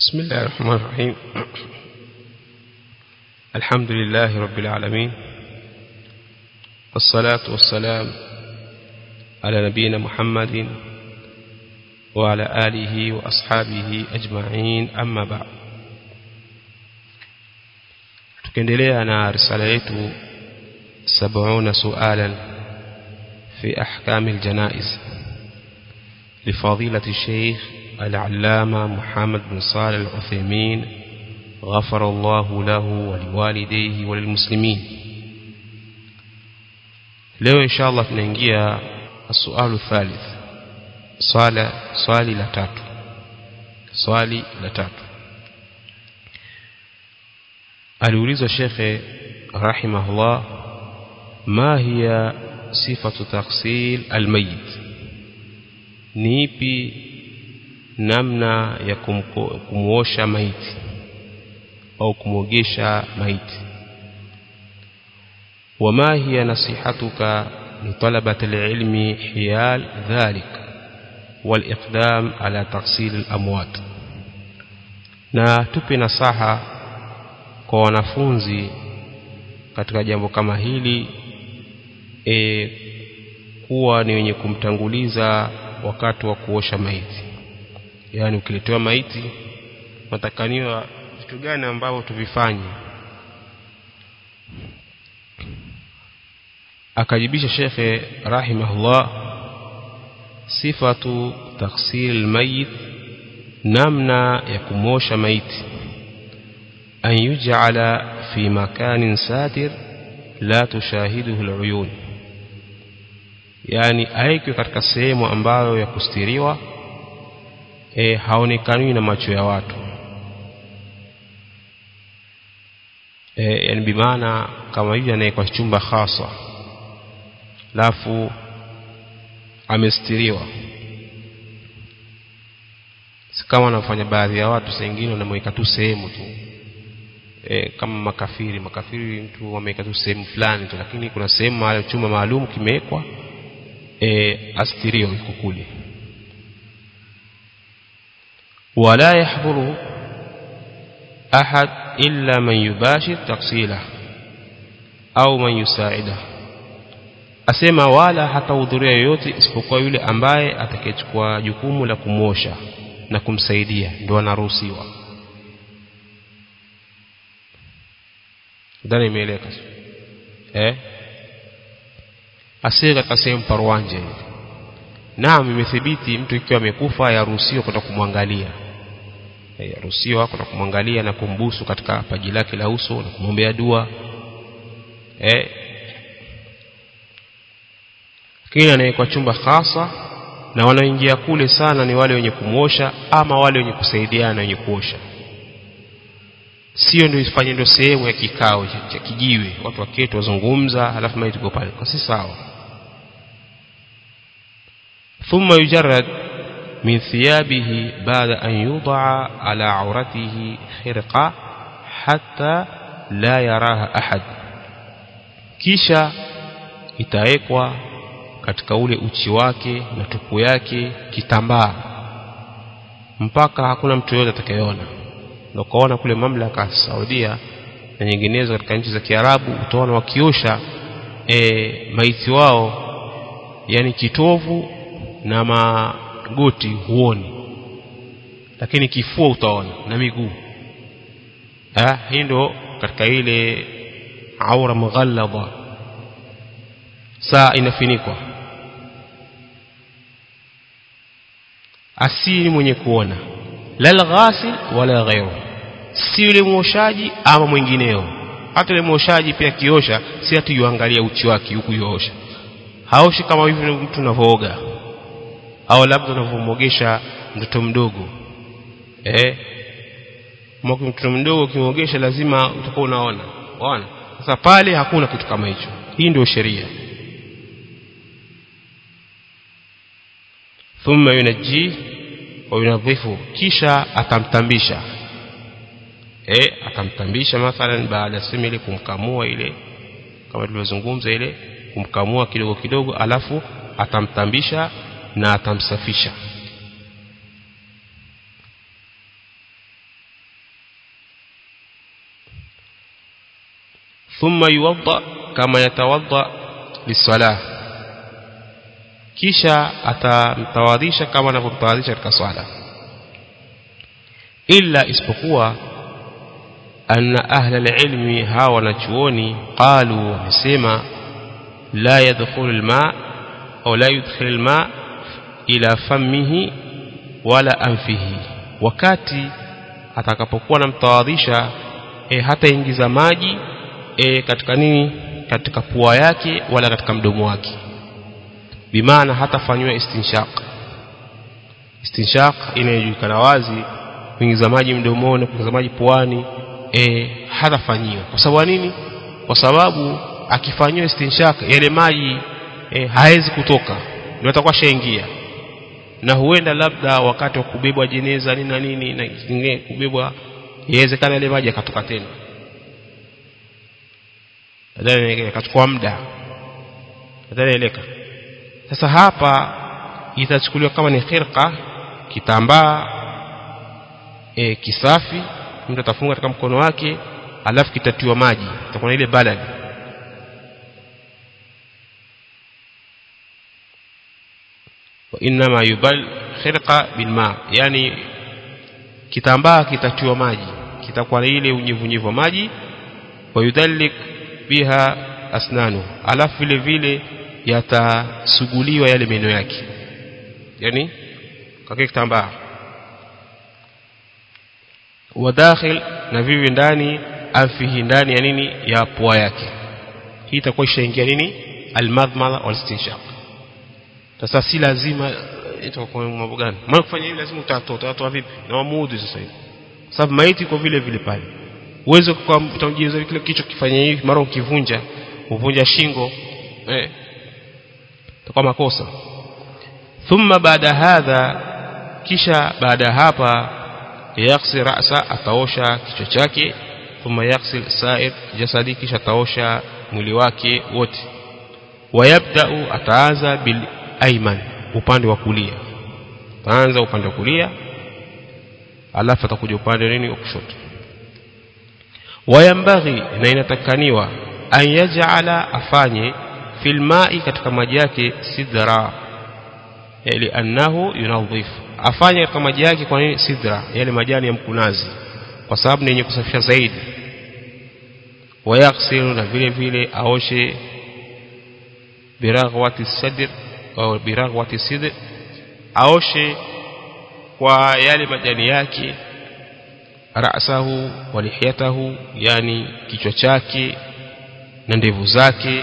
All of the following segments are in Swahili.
بسم الله الرحمن الرحيم الحمد لله رب العالمين والصلاة والسلام على نبينا محمد وعلى آله وأصحابه أجمعين أما بعد tukiendelea na risala yetu 70 sualan fi ahkam aljanaiz لفضيلة الشيخ العلامة محمد بن صالح العثيمين غفر الله له ولوالديه وللمسلمين leo inshallah tunaingia السؤال الثالث swala swali la tatu swali la tatu aliulizwa shekhe rahimahullah ma hiya sifatu taksil almayit ni ipi namna ya kumuosha maiti au kumwogesha maiti وما هي نصيحتك لطلبة العلم حيال ذلك والإقدام على تغسيل الأموات na tupe nasaha kwa wanafunzi katika jambo kama hili e, kuwa ni wenye kumtanguliza wakati wa kuosha maiti yaani ukiletewa maiti matakaniwa vitu gani ambavyo tuvifanye akajibisha shekhe rahimahullah sifatu taksir almayit namna ya kumosha maiti an yuj'ala fi makanin satir la tushahiduhu aluyun yani aekwe katika sehemu ambayo ya kustiriwa e, haonekani na macho ya watu e, yani bimaana kama hivi anawekwa chumba hasa lafu amestiriwa si kama wanafanya baadhi ya watu sengine wanamweka tu sehemu tu e, kama makafiri makafiri mtu wameweka tu sehemu fulani tu lakini kuna sehemu mahali chumba maalum kimewekwa e, astiriwa iko kule ولا يحضره أحد إلا من يباشر تقصيله أو من يساعده asema wala hatahudhuria yoyote isipokuwa yule ambaye atakayechukua jukumu la kumwosha na kumsaidia ndio anaruhusiwa ndani imeeleka eh asiye katika sehemu parwanje hivi naam imethibiti mtu ikiwa amekufa yaruhusiwa kwenda kumwangalia yaruhusiwa kwenda kumwangalia na kumbusu katika paji lake la uso na kumwombea dua eh lakini anawekwa chumba hasa na wanaoingia kule sana ni wale wenye kumwosha ama wale wenye kusaidiana wenye kuosha sio ndio ifanye ndio sehemu ya kikao cha kijiwe watu waketi wazungumza halafu maiti iko pale kwa si sawa ثم يجرد من ثيابه بعد أن يوضع على عورته خرقة حتى لا يراها أحد kisha itawekwa katika ule uchi wake na tupu yake kitambaa mpaka hakuna mtu yoyote atakayeona ndio kaona kule mamlaka ya Saudia na nyinginezo katika nchi za Kiarabu utaona wakiosha e, maiti wao yani kitovu na magoti huoni lakini kifua utaona na miguu ah hii ndio katika ile aura mughalladha saa inafinikwa asili mwenye kuona la ghasil wala ghairu si yule mwoshaji ama mwingineo hata yule mwoshaji pia kiosha si hata yuangalia uchi wake huku yuosha haoshi kama hivi mtu anavooga au labda unavyomogesha mtoto mdogo eh mwako mtoto mdogo ukimogesha lazima utakuwa unaona unaona sasa pale hakuna kitu kama hicho hii ndio sheria thumma yunaji wa yunadhifu kisha atamtambisha eh atamtambisha mathalan baada ya sema ile kumkamua ile kama tulivyozungumza ile kumkamua kidogo kidogo alafu atamtambisha na atamsafisha thumma yuwadda kama yatawadda lisalah kisha atamtawadhisha kama anavyomtawadhisha katika swala illa isipokuwa anna ahla alilmi hawa wanachuoni qalu wamesema la yadkhulu alma au la yudkhilu alma ila famihi wala anfihi wakati atakapokuwa namtawadhisha e, hata ingiza maji e, katika nini katika pua yake wala katika mdomo wake bimaana hatafanywa istinshaq istinshaq inayojulikana wazi kuingiza maji mdomoni kuingiza maji puani e, hatafanyiwa kwa sababu nini kwa sababu akifanyiwa istinshaq yale maji e, hawezi kutoka ndio atakuwa shaingia na huenda labda wakati wa kubebwa jeneza nini na nini na kingine kubebwa inawezekana ile maji akatoka tena nadhani akachukua muda nadhani eleka sasa hapa itachukuliwa kama ni khirqa kitambaa e, kisafi mtu atafunga katika mkono wake alafu kitatiwa maji itakuwa ile balad وانما يبل خرقه بالماء yani kitambaa kitatiwa maji kitakuwa ile unyevunyevu wa maji wayudhallik biha asnanu alafu vile vile yatasuguliwa yale meno yake yani kwa kitambaa wadakhil na vivi ndani afihi ndani ya nini ya pua yake hii itakuwa ishaingia nini almadmala walistinshaq sasa si lazima itakuwa mambo gani maana kufanya hivi lazima utatoa utatoa vipi na wamuudhi sasa hivi sababu maiti kwa vile vile pale uweze kwa utajiuliza kile kichwa kifanya hivi mara ukivunja uvunja shingo eh itakuwa makosa thumma baada hadha kisha baada hapa yaghsil ra'sa ataosha kichwa chake thumma yaghsil sa'ir jasadi kisha ataosha mwili wake wote wayabda'u ataanza bil ayman upande wa kulia ataanza upande wa kulia alafu atakuja upande nini wa kushoto wayambaghi na inatakaniwa an yaj'ala afanye fil ma'i katika maji yake sidra ili annahu yunadhif afanye katika maji yake kwa nini sidra yale majani ya mkunazi kwa sababu ni yenye kusafisha zaidi wayaghsilu na vile vile aoshe biraghwati sadr au biraghwati sidr aoshe kwa yale majani yake ra'sahu wa lihiyatahu yani kichwa chake na ndevu zake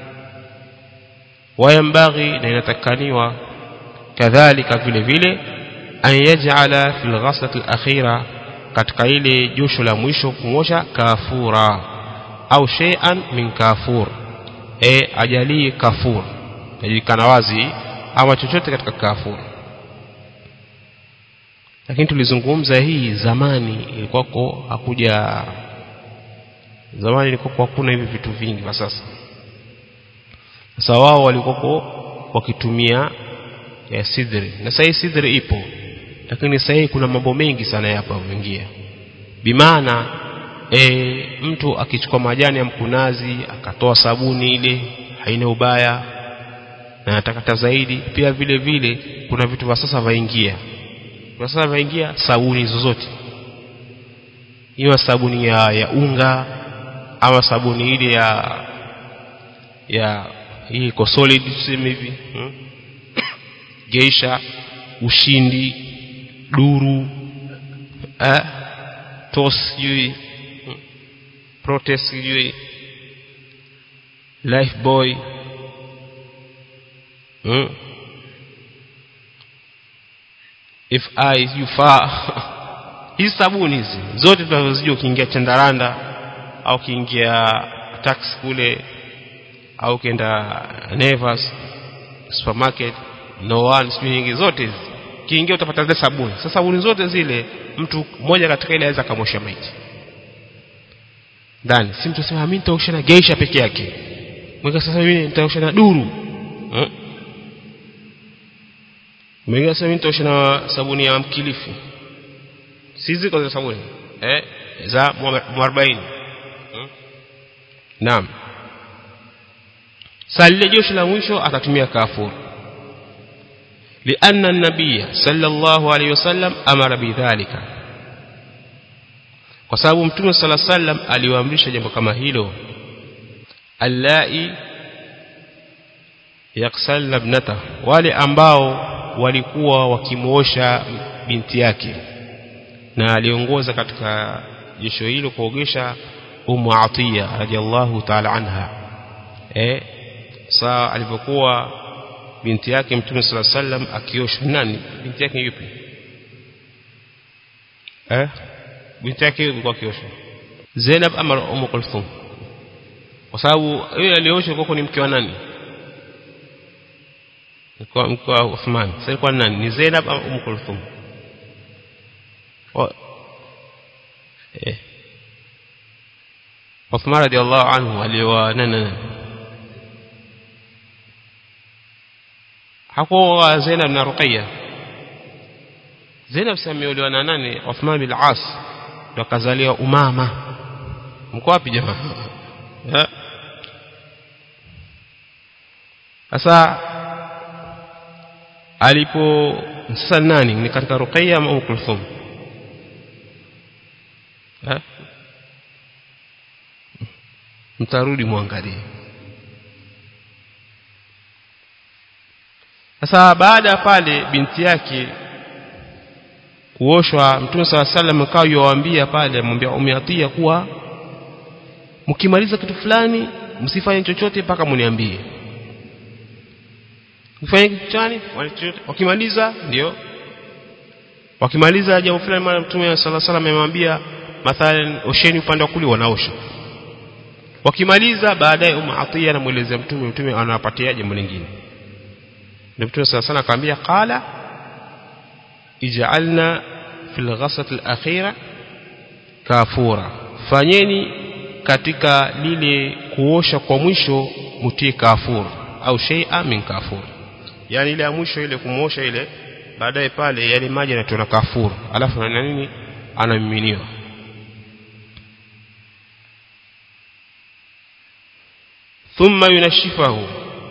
wayambaghi na inatakaniwa kadhalika vile vile an yaj'ala fil ghaslati al-akhira katika ile josho la mwisho kumosha kafura au shay'an min kafur e ajalie kafur yajulikana wazi ama chochote katika kafur lakini tulizungumza hii zamani ilikuwako hakuja zamani ilikuwa hakuna hivi vitu vingi kwa sasa sasa wao walikuwa wakitumia ya sidri na sasa sidri ipo lakini sasa kuna mambo mengi sana hapa kuingia bimaana e, mtu akichukua majani ya mkunazi akatoa sabuni ile haina ubaya na atakata zaidi pia vile vile kuna vitu vya sasa vaingia kwa sasa vaingia sabuni zozote iwe sabuni ya, ya unga ama sabuni ile ya ya hii iko solid tuseme hivi hmm? geisha ushindi duru eh, tos sijui hmm? protest sijui life boy hmm? if I you far hizi sabuni hizi zote tunazozijua ukiingia chandaranda au ukiingia tax kule au ukienda Nevas supermarket no one sijui nyingi zote hizi kiingia utapata zile sabuni sasa sabuni zote zile mtu mmoja katika ile aweza akamosha maiti ndani si mtu sema mimi nitaosha na geisha peke yake mweka sasa mimi nitaosha na duru hmm? mwingine sasa mimi nitaosha na sabuni ya mkilifi si ziko za sabuni eh za 40 hmm? naam sasa lile josho la mwisho atatumia kafur لأن النبي صلى الله عليه وسلم أمر بذلك kwa sababu mtume sala sallam aliwaamrisha jambo kama hilo allai yaksalna ibnata wale ambao walikuwa wakimuosha binti yake na aliongoza katika jisho hilo kuogesha Ummu Atiya radhiallahu ta'ala anha eh saa alipokuwa binti yake mtume sala sallam akiosha nani binti yake yupi eh binti yake ilikuwa akiosha Zainab ama Ummu Kulthum kwa sababu yule aliosha kwa ni mke wa nani kwa mke wa Uthman sasa ilikuwa nani ni Zainab au Ummu Kulthum eh Uthman radhiallahu anhu aliwa nani hakuwa Zainab na Ruqayya Zainab sameolewa na nani Uthman bin As ndo akazaliwa Umama mko wapi jamaa sasa alipo sasa nani ni katika Ruqayya ama Umm Kulthum eh mtarudi muangalie sasa baada pale binti yake kuoshwa mtume sala sallam akawa yuwaambia pale amwambia umeatia kuwa mkimaliza kitu fulani msifanye chochote mpaka mniambie mfanye kitu gani wakimaliza ndio wakimaliza jambo fulani mara mtume sala sallam amemwambia mathalan osheni upande wa kulia wanaosha wakimaliza baadaye Umu Atiya anamuelezea mtume mtume anawapatia jambo lingine ndio mtume sala sallam akamwambia qala ij'alna fil ghasat al-akhira kafura fanyeni katika lile kuosha kwa mwisho mutie kafur au shay'a min kafur yani ile ya mwisho ile kumuosha ile baadaye pale yale maji yanatoka kafur alafu na nini anamiminiwa ثم ينشفه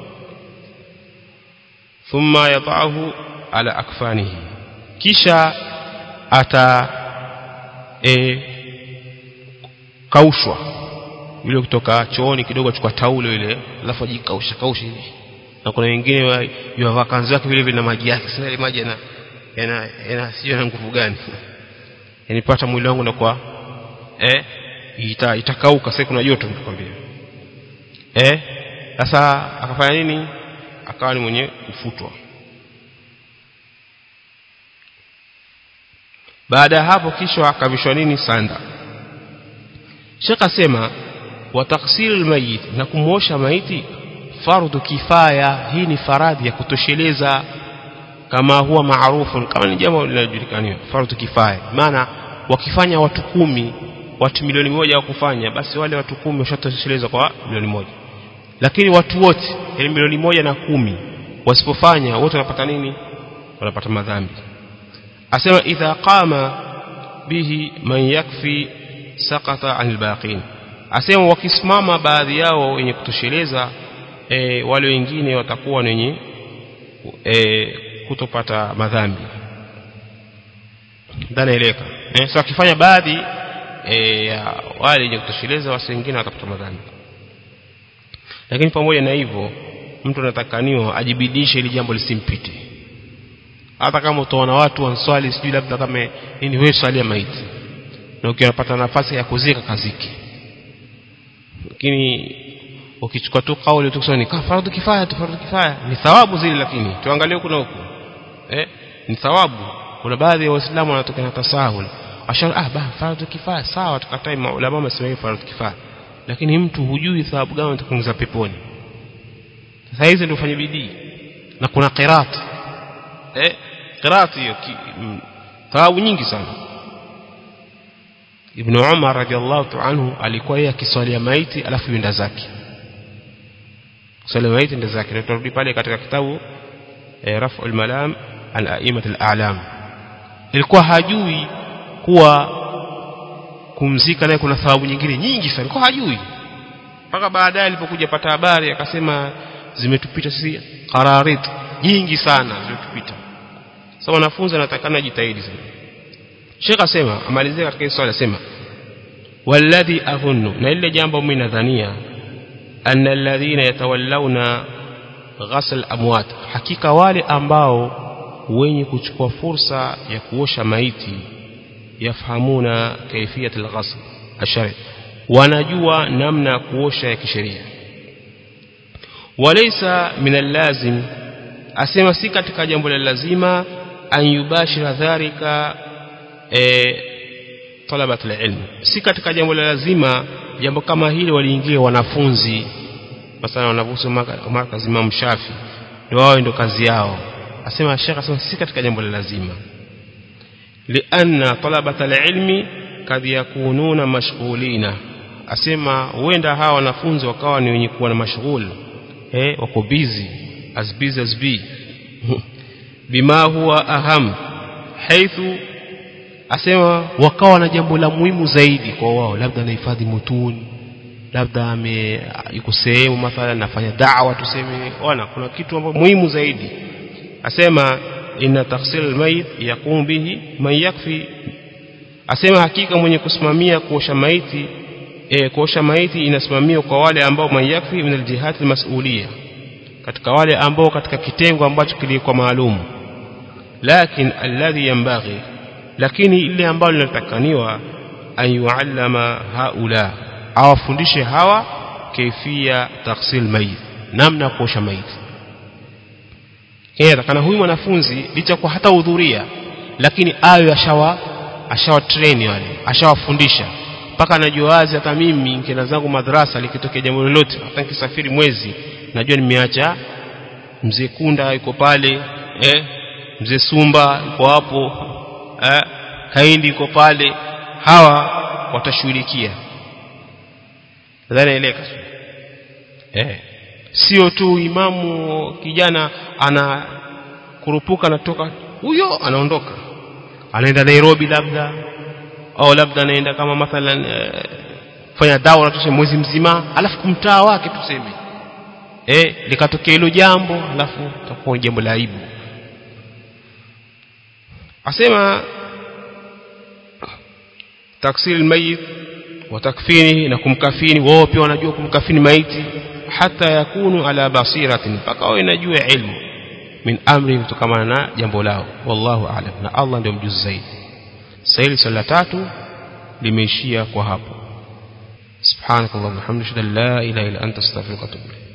ثم يضعه على أكفانه kisha ata e, kaushwa yule kutoka chooni kidogo achukua taulo ile alafu ajikausha kausha hivi na kuna wengine yavaa kanzu yake vile vile na maji yake sasa ile maji yana yana, yana sio na nguvu gani yanipata mwili wangu na kwa eh ita, itakauka sasa kuna joto nikwambia eh sasa akafanya nini akawa ni mwenye kufutwa baada ya hapo kisha akavishwa nini sanda Sheikh asema wa taghsilul mayit na kumuosha maiti fardhu kifaya hii ni faradhi ya kutosheleza kama huwa maarufu kama ni jambo linalojulikana fardhu kifaya maana wakifanya watu kumi watu milioni moja wa kufanya basi wale watu kumi washatosheleza kwa milioni moja lakini watu wote yani milioni moja na kumi wasipofanya wote wanapata nini wanapata madhambi asema idha qama bihi man yakfi saqata anil baqin asema wakisimama baadhi yao wenye kutosheleza e, wale wengine watakuwa wenye e, kutopata madhambi dhanaeleka eh, sasa wakifanya baadhi e, ya wale wenye kutosheleza wasi wengine watapata madhambi lakini pamoja na hivyo mtu anatakaniwa ajibidishe ili jambo lisimpite hata kama utaona watu wanswali sijui labda kama nini wewe swali ya maiti na ukiwapata nafasi ya kuzika kaziki lakini ukichukua tu kauli tu kusema ni faradhi kifaya tu faradhi kifaya ni thawabu zile lakini tuangalie kuna huko eh ni thawabu kuna baadhi ya waislamu wanatoka na tasahul ashara ah ba faradhi kifaya sawa tukatai maulama wamesema faradhi kifaya lakini mtu hujui thawabu gani atakuingiza peponi sasa hizi ndio ufanye bidii na kuna qirat eh qirat hiyo thawabu nyingi sana Ibn Umar radhiallahu anhu alikuwa yeye akiswalia maiti alafu yenda zake swali maiti ndio zake tutarudi pale katika kitabu eh, Raf'ul Malam an A'immat al-A'lam ilikuwa hajui kuwa kumzika naye kuna thawabu nyingine nyingi sana alikuwa hajui mpaka baadaye alipokuja pata habari akasema zimetupita sisi qararit nyingi sana zimetupita sasa wanafunzi anatakana jitahidi sana Sheikh asema amalizia katika swali asema walladhi adhunnu na ile jambo mimi nadhania anna alladhina yatawallawna ghasl amwat hakika wale ambao wenye kuchukua fursa ya kuosha maiti yafahamuna kaifiyat alghasl ashari wanajua namna ya kuosha ya kisheria walaysa min allazim asema si katika jambo la lazima an yubashira dhalika e, talabat alilm si katika jambo la lazima jambo kama hili waliingia wanafunzi masana wanafunzi markazi Imam Shafi ndio wao ndio kazi yao asema Sheikh asema si katika jambo la lazima lianna talabat alilmi kad yakununa mashghulina asema huenda hawa wanafunzi wakawa ni wenye kuwa na mashghul eh wako busy as busy as be bima huwa aham haithu asema wakawa na jambo la muhimu zaidi kwa wao labda anahifadhi mutuni labda ame yuko sehemu mathalan nafanya da'wa tuseme wana kuna kitu ambacho muhimu zaidi asema inna taghsil almayit yaqum bihi man yakfi asema hakika mwenye kusimamia kuosha maiti e, kuosha maiti inasimamiwa kwa wale ambao man yakfi min aljihati almas'uliyah katika wale ambao katika kitengo ambacho kilikuwa maalum lakin alladhi yanbaghi lakini ile ambalo linatakaniwa an yuallama haula awafundishe hawa kaifia taghsil mayit namna kuosha maiti yeye kana huyu mwanafunzi licha kwa hata hudhuria lakini ayo ashawa ashawa train wale ashawafundisha mpaka anajua wazi hata mimi nikienda zangu madrasa likitokea jambo lolote hata nikisafiri mwezi najua nimeacha mzee Kunda yuko pale eh mzee Sumba yuko hapo eh Kaindi yuko pale hawa watashughulikia nadhani eleka eh sio tu imamu kijana ana kurupuka anatoka huyo anaondoka anaenda Nairobi labda au labda anaenda kama mathalan eh, fanya dawa tuseme mwezi mzima alafu kumtaa wake tuseme eh likatokea hilo jambo alafu takuwa jambo la aibu asema taksil mayit wa takfini na kumkafini wao pia wanajua kumkafini maiti hata yakunu ala basiratin mpaka wao inajua ilmu min amri kutokana na jambo lao wallahu a'lam na Allah ndio mjuzi zaidi sahili swala tatu limeishia kwa hapo subhanakallahumma hamdaka la ilaha illa anta astaghfiruka wa atubu